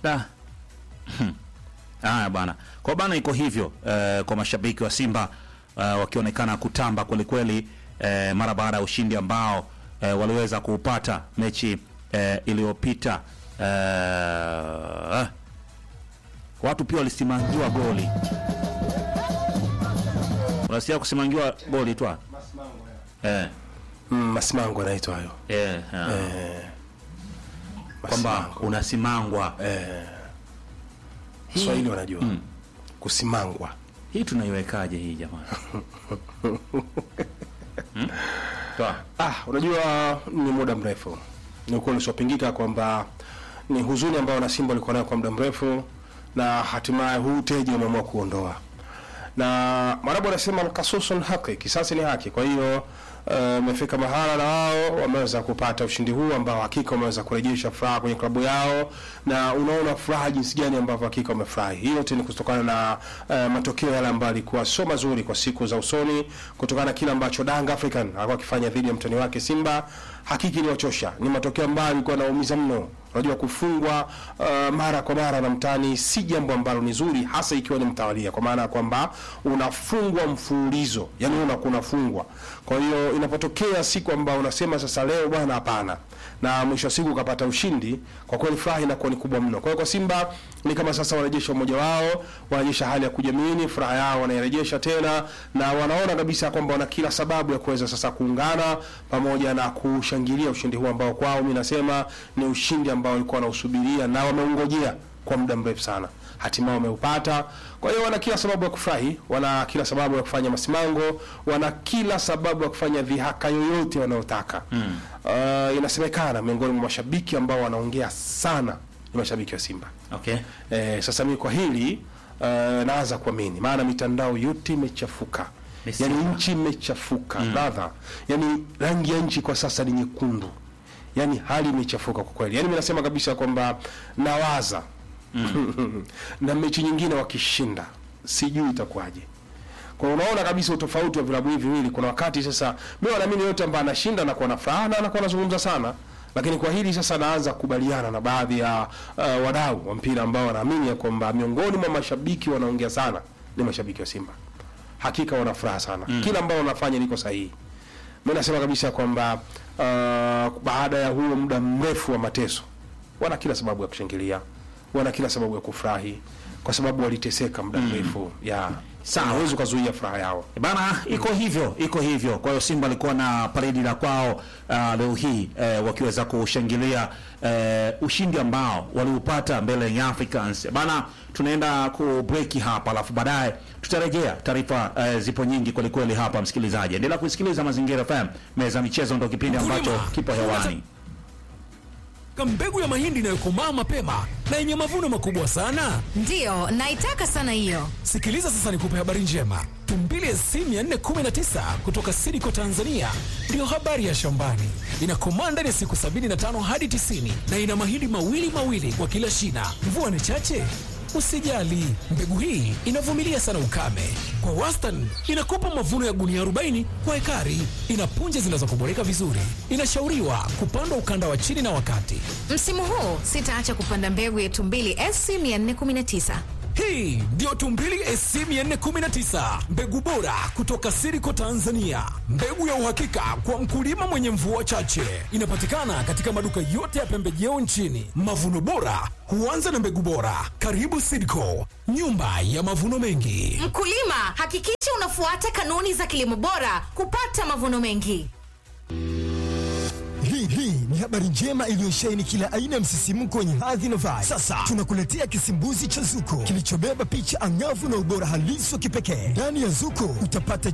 Da. Haya bwana, kwa bana iko hivyo eh, kwa mashabiki wa Simba eh, wakionekana kutamba kwelikweli eh, mara baada ya ushindi ambao eh, waliweza kuupata mechi eh, iliyopita eh, watu pia walisimangiwa goli. Unasikia kusimangiwa goli tu eh, Mm, masimango anaitwa hayo eh, eh, kwamba Masimango. unasimangwa Swahili wanajua kusimangwa hii tunaiwekaje hii jamani? hmm? Toa. Ah, unajua ni muda mrefu, ni ukweli usiopingika kwamba ni huzuni ambayo na Simba walikuwa nayo kwa muda mrefu, na hatimaye huu teji wameamua kuondoa, na Marabu anasema alkasusun haki, kisasi ni haki. Kwa hiyo imefika mahala na wao wameweza kupata ushindi huu ambao hakika wameweza kurejesha furaha kwenye klabu yao, na unaona furaha jinsi gani ambavyo hakika wamefurahi. Hii yote ni kutokana na uh, matokeo yale ambayo alikuwa sio mazuri kwa siku za usoni, kutokana na kile ambacho Dang African alikuwa akifanya dhidi ya mtani wake Simba. Hakika iliwachosha, ni matokeo ambayo yalikuwa yanaumiza mno. Unajua, kufungwa uh, mara kwa mara na mtani si jambo ambalo ni zuri, hasa ikiwa ni mtawalia, kwa maana ya kwamba unafungwa mfululizo, yani unakuwa unafungwa. Kwa hiyo inapotokea siku ambayo unasema sasa leo bwana, hapana, na mwisho wa siku ukapata ushindi, kwa kweli furaha inakuwa ni kubwa mno. Kwa hiyo kwa Simba ni kama sasa wanarejesha umoja wao, wanarejesha hali ya kujiamini, furaha yao wanairejesha tena, na wanaona kabisa kwamba wana kila sababu ya kuweza sasa kuungana pamoja na kushangilia ushindi huu ambao kwao mimi nasema ni ushindi ambao walikuwa wanausubiria na wameungojea kwa muda mrefu sana, hatimaye wameupata. Kwa hiyo wana kila sababu ya kufurahi, wana kila sababu ya kufanya masimango, wana kila sababu ya kufanya dhihaka yoyote wanayotaka. Mm. Uh, inasemekana miongoni mwa mashabiki ambao wanaongea sana ni mashabiki wa Simba. Okay. Eh, sasa mimi kwa hili uh, naanza kuamini, maana mitandao yote imechafuka, Ni yani Simba. nchi imechafuka brother, yani rangi ya nchi kwa sasa ni nyekundu, yani hali imechafuka kwa kweli. Yani mimi nasema kabisa kwamba nawaza na mechi nyingine wakishinda, sijui itakuwaje. Kwa hiyo unaona kabisa utofauti wa vilabu hivi viwili. Kuna wakati sasa mimi naamini yote ambaye anashinda na kuwa na furaha na anakuwa anazungumza sana, lakini kwa hili sasa naanza kukubaliana na baadhi ya uh, wadau wa mpira ambao wanaamini ya kwamba miongoni mwa mashabiki wanaongea sana ni mashabiki wa Simba. Hakika wana furaha sana, kila ambao wanafanya liko sahihi. Mimi nasema kabisa kwamba uh, baada ya huo muda mrefu wa mateso, wana kila sababu ya kushangilia, wana kila sababu ya kufurahi kwa sababu waliteseka muda mrefu ya Sawa. hawezi ukazuia furaha yao. Bana, iko hivyo, iko hivyo. Kwa hiyo Simba alikuwa na paredi la kwao uh, leo hii eh, wakiweza kushangilia eh, ushindi ambao waliupata mbele ya Africans. Bana, tunaenda ku break hapa, alafu baadaye tutarejea. Taarifa eh, zipo nyingi kweli kweli hapa, msikilizaji, endelea kusikiliza Mazingira FM. Meza michezo ndo kipindi ambacho Mkulima. kipo hewani. mbegu ya mahindi inayokomaa mapema na yenye mavuno makubwa sana. Ndiyo, naitaka sana hiyo. Sikiliza sasa, nikupe habari njema. Tumbili SC 419 kutoka Sidiko Tanzania ndiyo habari ya shambani. Inakomaa ndani ya siku 75 hadi 90 na ina mahindi mawili mawili kwa kila shina. Mvua ni chache, usijali. Mbegu hii inavumilia sana ukame. Kwa wastani inakupa mavuno ya gunia 40 kwa ekari. Ina punje zinazokuboreka vizuri. Inashauriwa kupandwa ukanda wa chini na wakati. Msimu huu sitaacha kupanda mbegu ya Tumbili SC 419. Hii ndiyo Tumbili SC 419, mbegu bora kutoka Siriko Tanzania, mbegu ya uhakika kwa mkulima mwenye mvua chache. Inapatikana katika maduka yote ya pembejeo nchini. Mavuno bora huanza na mbegu bora. Karibu Siriko, nyumba ya mavuno mengi. Mkulima, hakikisha unafuata kanuni za kilimo bora kupata mavuno mengi. Hii hii ni habari njema iliyosheheni kila aina ya msisimko wenye hadhi na vibe. Sasa tunakuletea kisimbuzi cha Zuko kilichobeba picha angavu na ubora halisi wa kipekee. Ndani ya Zuko utapata